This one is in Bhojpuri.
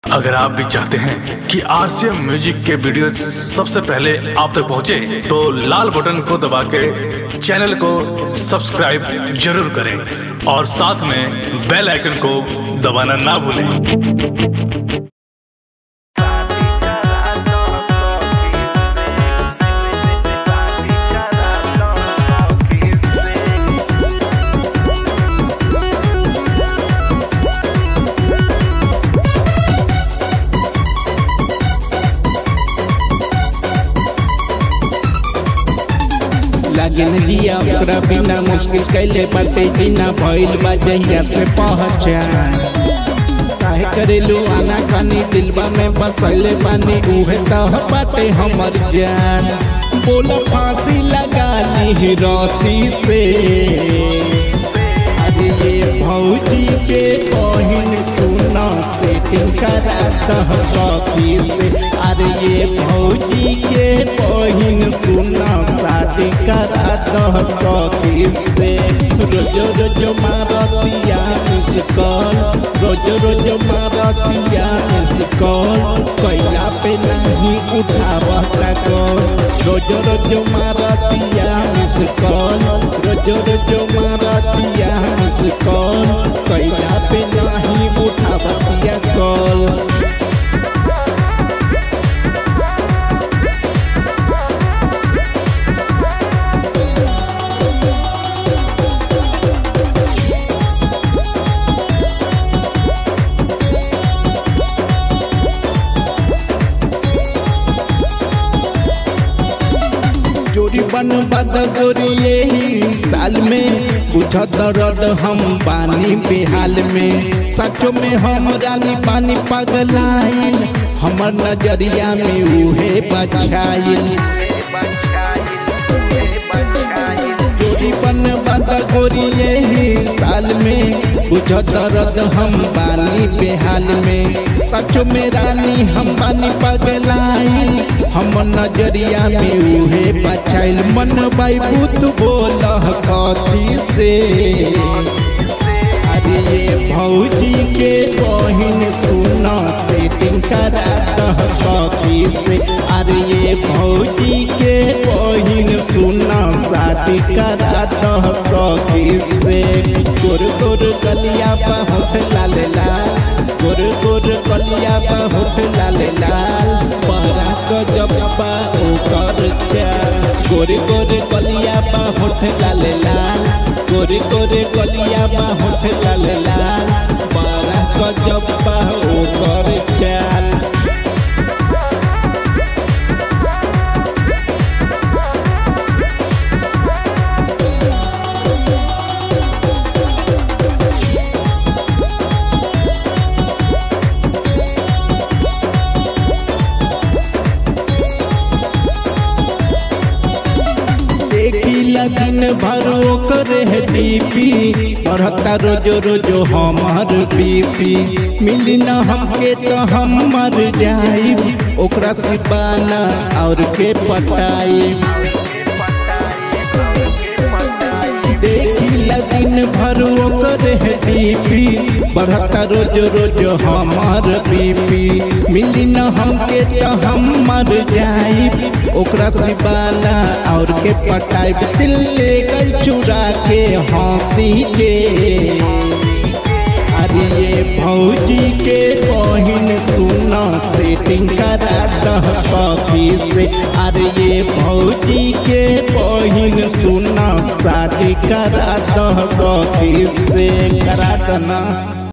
अगर आप भी चाहते हैं कि आरसीएम म्यूजिक के वीडियो सबसे पहले आप तक पहुंचे, तो लाल बटन को दबा के चैनल को सब्सक्राइब जरूर करें और साथ में बेल आइकन को दबाना ना भूलें लगन दिया ओकरा बिना मुश्किल कैले बाटे बिना भइल बा जहिया से पहचान काहे करेलू आना कानी दिलबा में बसैले बानी उहे तह बाटे हमर जान बोला फांसी लगा ली रस्सी से अरे ये भौजी के बहिन सुना सेटिंग करा तह कॉफी से अरे ये भौजी के बहिन सुना शादी करा तह कॉफी से रोज रोज मारतिया मिस कॉल रोज रोज मारतिया मिस कॉल कैला पे नहीं उठावता कॉल रोज रोज मारतिया मिस कॉल रोज रोज मारतिया मिस कॉल कैला पे नहीं उठावतिया कॉल जोड़ी बन बद गोरी यही साल में बुझ दर्द हम पानी बेहाल में सचो में हम रानी पानी पगलाइल हमर नजरिया में उहे बछाइल जोड़ी बन बद गोरी यही साल में बुझ दर्द हम पानी बेहाल में सचो में रानी हम पानी पगलाइल हम नजरिया में उहे बचाइल मन बाई भूत बोल कथी से अरे ये भौजी के बहिन सुना सेटिंग करा दह कॉफी से अरे ये भौजी के बहिन सुना शादी करा दह कॉफी से गोर गोर गलिया बहुत लाल लाल गोर गोर गलिया बहुत लाल लाल बड़ा गजब बा ओकर चाल गोर गोर गलिया बहुत लाल लाल गोर गोर गलिया बहुत लाल लाल बड़ा गजब बा ओकर चाल देखिला दिन भर ओकर है डीपी बढ़ता रोज रोज हमार बीपी मिली न हमके तो हम मर जाई ओकरा सिपाना और के पटाई देखिला दिन भर ओकर है डीपी बढ़ता रोज रोज हमार बीपी मिली न हमके तो हम मर जाई ओकरा सिबाना और के पटाई दिल ले गल चुरा के हंसी के अरे ये भौजी के बहिन सुना सेटिंग करा दह कॉफी से अरे ये भौजी के बहिन सुना शादी करा दह कॉफी से करा दना